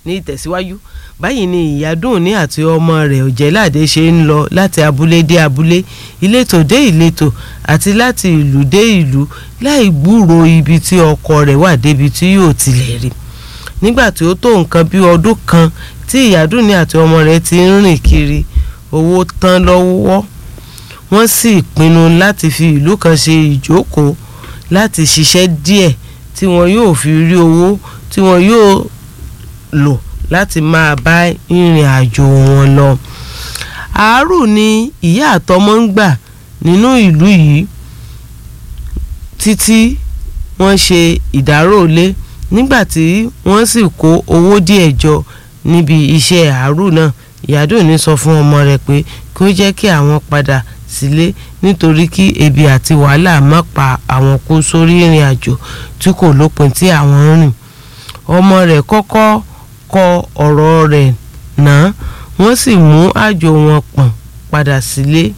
ní ìtẹ̀síwájú báyìí ni ìyádùnní àti ọmọ rẹ̀ ọ̀jẹ̀láde ṣe ń lọ láti abúlé dé abúlé ìletò dé ìletò àti láti ìlú dé ìlú láì gbúròó ibi tí ọkọ rẹ̀ wà débi tí yóò tilẹ̀ rí nígbà tí ó tó nǹkan bí ọdún kan tí ìyádùnní àti ọmọ rẹ̀ ti ń rìn kiri owó tán lọ́wọ́ wọ́n sì pinnu láti fi ìlú kan ṣe ìjókòó láti ṣiṣẹ́ díẹ̀ tí wọn yóò fi rí owó tí wọn yóò lò láti máa bá ìrìn àjò wọn lọ. àárò ni ìyá àtọmọ ń gbà nínú ìlú yìí títí wọ́n ṣe ìdáròlé nígbà tí wọ́n sì kó owó díẹ̀ jọ níbi iṣẹ́ àárò náà ìyádùnní sọ fún ọmọ rẹ̀ pé kí ó jẹ́ kí àwọn padà sílé nítorí kí ebi àti wàhálà má pa àwọn kú sórí ìrìn àjò tí kò lópin tí àwọn ń rìn ọmọ rẹ̀ kọ́kọ́ kọ ọ̀rọ̀ rẹ̀ náà wọ́n sì mú àjò wọn pọ̀n padà sílé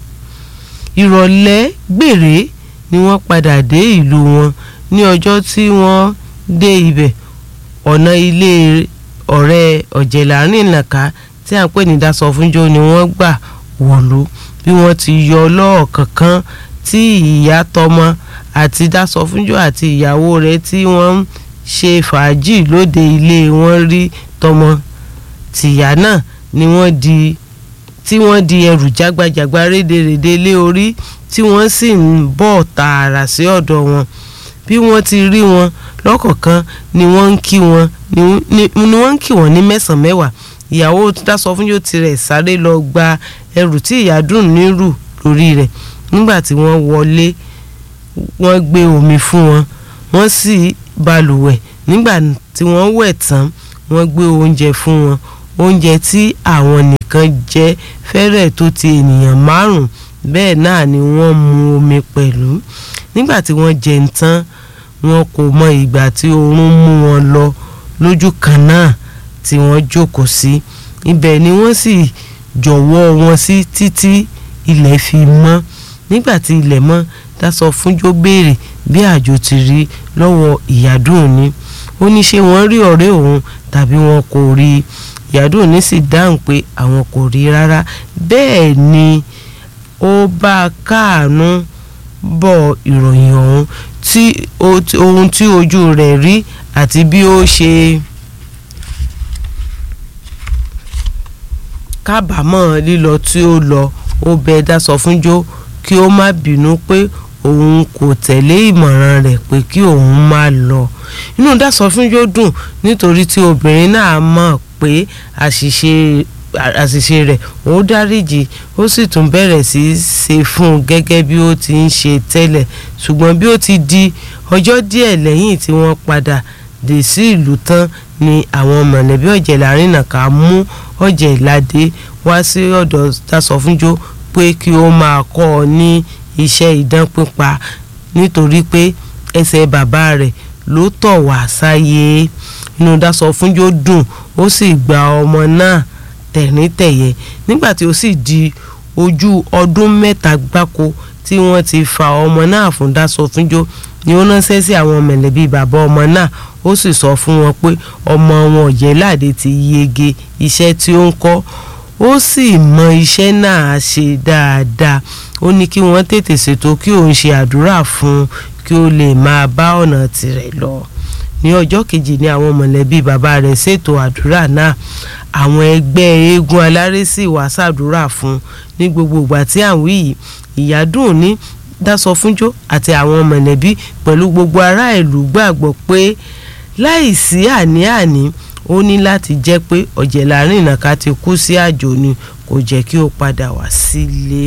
ìrọ̀lẹ́ gbèrè ni wọ́n padà dé ìlú wọn ní ọjọ́ tí wọ́n dé ibẹ̀ ọ̀nà ilé ọ̀rẹ́ ọ̀jẹ̀lárin nàka tí à ń pè ní dasọ̀fúnjó ni wọ́n gbà wọ̀lú bí wọ́n ti yọ lọ́ọ̀kọ̀ọ̀kan tí ìyá tọmọ àti dasọ̀fúnjó àti ìyàwó rẹ̀ tí wọ́n ń ṣe fàájì lóde ilé wọn rí tọmọ tìyá náà ni wọ́n di tí wọ́n di ẹrù jágbajàgba rédèrèdè lé orí tí wọ́n sì ń bọ̀ tààrà sí ọ̀dọ̀ wọn bí wọ́n ti rí wọn lọ́kọ̀ọ̀kan ni wọ́n ń kí wọn ni wọ́n ń kí wọn ní mẹ́sàn-án mẹ́wàá ìyàwó Dásọfúnjó tirẹ̀ sáré lọ gba ẹrù tí ìyá dùn nírù lórí rẹ̀ nígbà tí wọ́n wọlé wọ́n gbé omi fún wọn wọ́n sì balùwẹ̀ nígbà tí wọ́n wẹ̀ tán wọ́n gbé oúnjẹ fún wọn oúnjẹ tí àwọn nìkan jẹ fẹ́rẹ̀ tó ti ènìyàn márùn bẹ́ẹ̀ náà ni wọ́n mu omi pẹ̀lú nígbà tí wọ́n jẹun tán wọn kò mọ ìgbà tí oorun mú wọn lọ lójú kan náà tí wọ́n jókòó sí ibẹ̀ ni wọ́n sì jọ̀wọ́ wọn sí títí ilẹ̀ fi mọ́ nígbà tí ilẹ̀ mọ́ Dásọfúnjó béèrè bí àjò ti rí lọ́wọ́ ìyádùnní ó ní ṣé wọ́n rí ọ̀rẹ́ òun tàbí wọn kò rí ìyádùnní sì dáhùn pé àwọn kò rí rárá bẹ́ẹ̀ ni ó bá káàánú bọ̀ ìròyìn ọ̀hún tí ohun tí ojú rẹ̀ rí àti bí ó ṣe kábàámọ̀ lílọ tí ó lọ ó bẹ Dásọfúnjó kí ó má bínú pé òun kò tẹ̀lé ìmọ̀ràn rẹ̀ pé kí òun má lọ inú Dásọfúnjó dùn nítorí tí obìnrin náà mọ̀ pé àṣìṣe àṣìṣe rẹ̀ ó dáríjì ó sì tún bẹ̀rẹ̀ sí í ṣe fún un gẹ́gẹ́ bí ó ti ń ṣe tẹ́lẹ̀ ṣùgbọ́n bí ó ti di ọjọ́ díẹ̀ lẹ́yìn tí wọ́n padà dé sí ìlú tán ni àwọn mọ̀lẹ́bí Ọ̀jẹ̀lárìnàká mú Ọ̀jẹ̀ládé wá sí ọ̀dọ̀ Dásọfúnjó pé kí ó máa kọ́ ọ ní iṣẹ́ idán pípa nítorí pé ẹsẹ̀ bàbá rẹ̀ ló tọ̀ wá sáyé inú Dásọfúnjó dùn ó sì gba ọmọ náà tẹ̀ríntẹ̀yẹ nígbà tí ó sì di ojú ọdún mẹ́ta gbáko tí wọ́n ti fa ọmọ náà fún Dásọfúnjó ni ó ránṣẹ́ sí àwọn mẹ̀lẹ́bí bàbá ọmọ náà ó sì sọ fún wọn pé ọmọ wọn Ọ̀jẹ̀ládé ti yege iṣẹ́ tí ó ń kọ́ ó sì mọ iṣẹ́ náà ṣe dáadáa ó ní kí wọ́n tètè ṣètò kí òun ṣe àdúrà fún un kí ó lè máa bá ọ̀nà tirẹ̀ lọ ní ọjọ́ kejì ni àwọn mọ̀lẹ́bí bàbá rẹ̀ ṣètò àdúrà náà àwọn ẹgbẹ́ eégún aláré sì wá ṣàdúrà fún un ní gbogbo ìgbà tí à ń wí yìí Ìyádùnní Dásọfúnjó àti àwọn mọ̀lẹ́bí pẹ̀lú gbogbo ará ìlú gbàgbọ́ pé láìsí àní-àní ó ní láti jẹ́ pé Ọ̀jẹ̀lárìnàká ti kú sí àjò ni kò jẹ́ kí ó padà wá sílé.